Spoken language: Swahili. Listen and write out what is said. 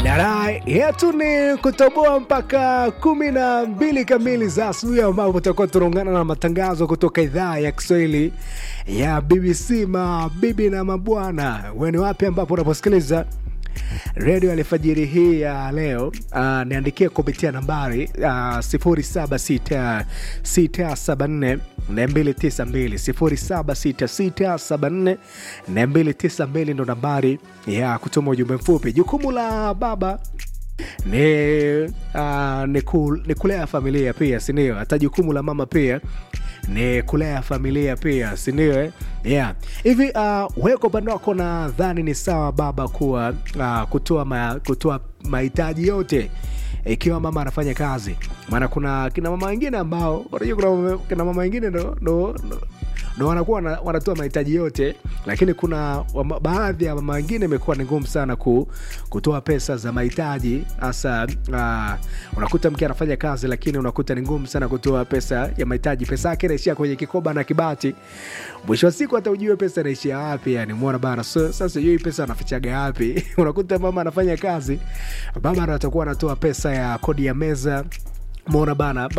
Dara yetu ni kutoboa mpaka kumi na mbili kamili za asubuhi, ambapo tutakuwa tunaungana na matangazo kutoka idhaa ya Kiswahili ya BBC. Mabibi na mabwana, weni wapi ambapo unaposikiliza redio alfajiri hii ya leo uh, niandikie kupitia nambari uh, 076674 292 076674 ndo nambari ya kutuma ujumbe mfupi. Jukumu la baba ni, uh, ni, ku, ni kulea familia pia, sindio? Hata jukumu la mama pia ni kulea familia pia, sindio? eh? Yeah. Hivi uh, weko upande wako nadhani ni sawa baba kuwa uh, kutoa ma, kutoa mahitaji yote ikiwa mama anafanya kazi, maana kuna kina mama wengine ambao unajua, kuna mama- kina mama wengine ndo, ndo, ndo ndo wanakuwa wana- wanatoa mahitaji yote, lakini kuna wama, baadhi ya mama wengine imekuwa ni ngumu sana ku, kutoa pesa za mahitaji hasa. Uh, unakuta mke anafanya kazi, lakini unakuta ni ngumu sana kutoa pesa ya mahitaji. Pesa yake inaishia kwenye kikoba na kibati, mwisho wa siku hata ujue pesa inaishia wapi. Yani muona bana, so, sasa sijui pesa anafichaga wapi? unakuta mama anafanya kazi, baba ndo atakuwa anatoa pesa ya kodi ya meza, muona bana